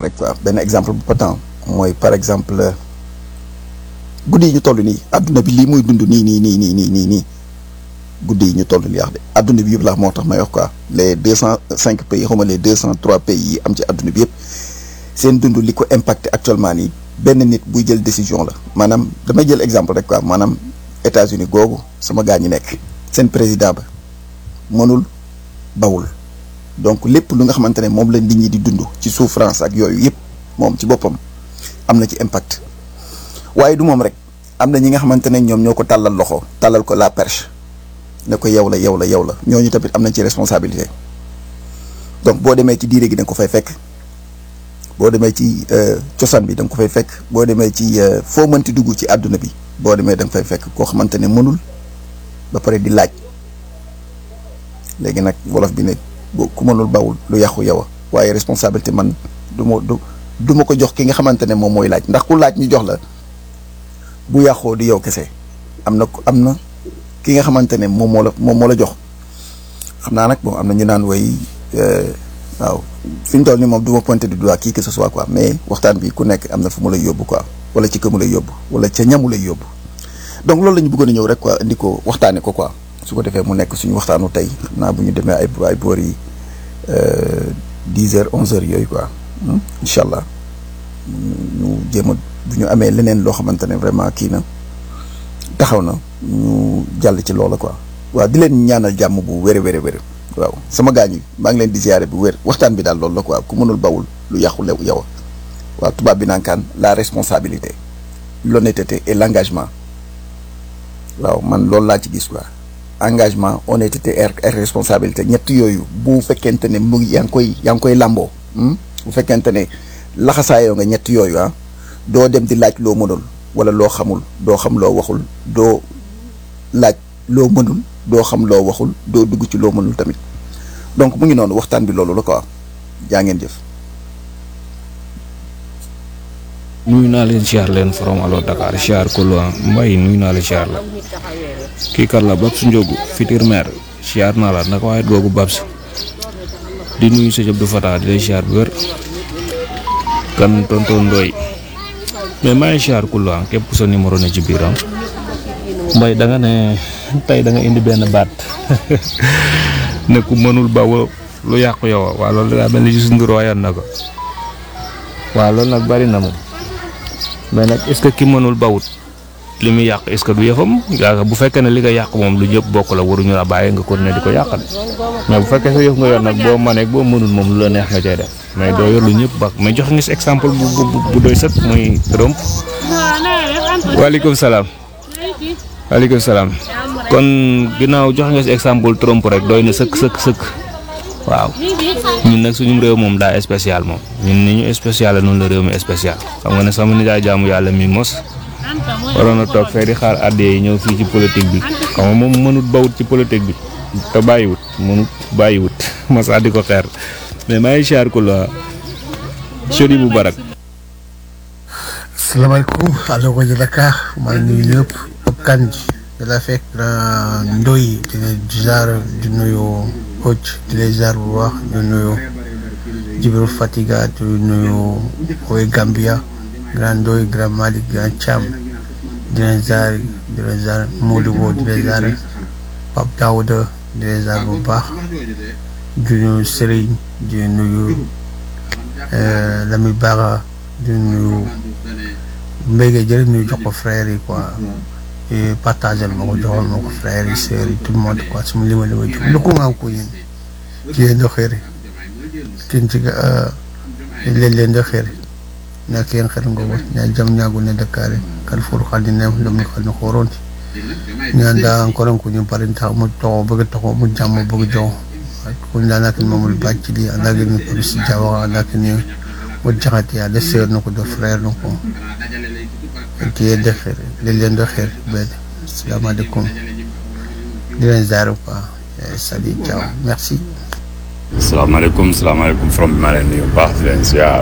rek quoi benn exemple bu patent mooy par exemple guddi yi ñu toll nii adduna bi lii muy dund nii nii nii nii nii nii nii guddi yi ñu toll nii wax de adduna bi yëpp laa moo tax may wax quoi les deux cent cinq pays xaw ma les deux cent trois pays yi am ci adduna bi yëpp seen dund li ko impacté actuellement nii benn nit buy jël décision la maanaam damay jël exemple rek quoi maanaam États-Unis googu sama gaa ñi nekk seen président ba mënul bawul donc lépp lu nga xamante ne moom la nit ñi di dund ci souffrance ak yooyu yëpp moom ci boppam am na ci impact waaye du moom rek am na ñi nga xamante ne ñoom ñoo ko tàllal loxo tàllal ko la perche ne ko yow la yow la yow la ñooñu tamit am nañ ci responsabilité donc boo demee ci diire gi da nga ko fay fekk boo demee ci cosaan bi da nga ko fay fekk boo demee ci foo mënti dugg ci àdduna bi boo demee da nga fay fekk koo xamante ne mënul ba pare di laaj léegi nag wolof bi ne bu ku mënul bawul lu yàqu yow a waaye responsabilité man du ma du du ma ko jox ki nga xamante ne moom mooy laaj ndax ku laaj ñu jox la bu yàqoo di yow kese am na am na ki nga xamante ne moom moo la moom moo la jox xam naa nag bon am na ñu naan way waaw fi ñu toll nii moom du ma pointer du doigt kii que ce soit quoi mais waxtaan bi ku nekk am na fu mu lay yóbbu quoi wala ci ka mu lay yóbbu wala ca ñamu lay yóbbu donc loolu la ñu bëggoon a ñëw rek quoi indi ko waxtaane ko quoi su ko defee mu nekk suñu waxtaanu tey xam naa bu ñu demee ay ay boor yi dix heures onze heures yooyu quoi incha allah ñu jéem a bu ñu amee leneen loo xamante ne vraiment kii na taxaw na ñu jàll ci loola quoi waaw di leen ñaanal jàmm bu wér wér wér waaw sama gaañ yi maa ngi leen di ziare bu wér waxtaan bi daal loolu la quoi ku mënul bawul lu yàqu lew yow waaw tubaab bi nankaan la responsabilité l'honnêteté et l'engagement waaw man loolu laa ci gis quoi engagement honnêteté et responsabilité ñett yooyu bu fekkente ne mu yaa ngi koy yaa ngi koy làmboo bu fekkente ne laxasaayoo nga ñett yooyu ah doo dem di laaj loo mënul wala loo xamul doo xam loo waxul doo laaj loo mënul doo xam loo waxul doo dugg ci loo mënul tamit donc mu ngi noonu waxtaan bi loolu la quoi jaa ngeen jëf. nuyu naa leen siyaar leen from Allo Dakar siyaar ko lu mbay nuyu naa leen siyaar la kii kar la Babs Ndiogu futur maire siyaar naa la naka waaye googu Babs di nuyu sëñ Abdou Fatah di lay siyaar bu wér kan tonton Ndoy mais maa ngi siyaar ku lu képp sa numéro ne ci biiram mbay da nga ne tey da nga indi benn baat ne ku mënul ba lu yàqu yow waaw loolu daa mel ni si ndur wayan na ko waaw loolu nag bari na moom mais nag est-ce que ki mënul bawut li muy yàq est-ce que du yëfam yaa bu fekkee ne li nga yàq moom lu ñëpp bokk la waruñu la bàyyi nga continuer di ko yàqal mais bu fekkee sa yëf nga yor nag boo mënee boo mënul moom lu la neex nga cay def mais doo yor lu ñëpp bak mais jox nga si exemple bu bu bu doy sët muy Trump. waaleykum salaam. waaleykum salaam. kon ginnaaw jox nga si exemple Trump rek doy na sëkk sëkk sëkk. waaw ñun nag suñu réew moom daa spécial moom ñun ni ñu spécial la noonu la réew mi spécial xam nga ne sama nijaay jaamu yàlla mi mos waroon a toog fee di xaar àddee yi ñëw fii ci politique bi xam nga moom mënut bawut ci politique bi te bàyyiwut mënut bàyyiwut mosaa di ko xeer mais maa ngi siyaar ko la sodi bu barak asalaamaaleykum allo ko Dakar maa ngi nuyu ñëpp kan ji da la fekk ndoy dina jaar di nuyu Hoj di lay jaar bu baax di nuyu Jibril Fatiga di nuyu Oy Gambia Grand Ndoy Grand Malick Grand Thiam di leen jaar di leen jaar Modibo di leen jaar Pape Daouda di leen jaar bu baax di nuyu Serigne di nuyu Lami Bara di nuyu Mbége jël nuyu jox ko frère yi quoi partagel ma ko joxal ma ko frère yi sœurs yi tout le monde quoi suma lima lima jox lu ko maa ko yin kiyen do xeeri kin ci leen leen do xeeri na ken xer ngo wat na jam ñaagu ne dakare kal fur xali ne dum ko no xoron ñanda encore ko ñu parin tax mu to bëgg taxo mu jàmm bëgg jox ko ndana kin mamul bàcc li anda gi ni ko ci jawa anda ki ni mu jaxati ya de sœur no ko do frère no ko kiyen de xeeri leen leen do xeeri ben salaamaaleykum di leen ziar quoi salut ciao merci salaamaaleykum salaamaaleykum from bi maa leen nuyu bu baax di leen ziar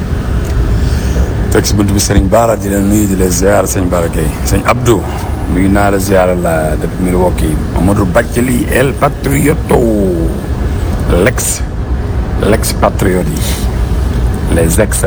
fekk si bunt bi sëriñ Baara di leen nuyu di leen ziar sëñ Baara Gueye sëñ Abdou nuyu naa la ziar la depuis Milwaukee Amadou Bathily El Patrioto l'ex l'ex patriote yi les ex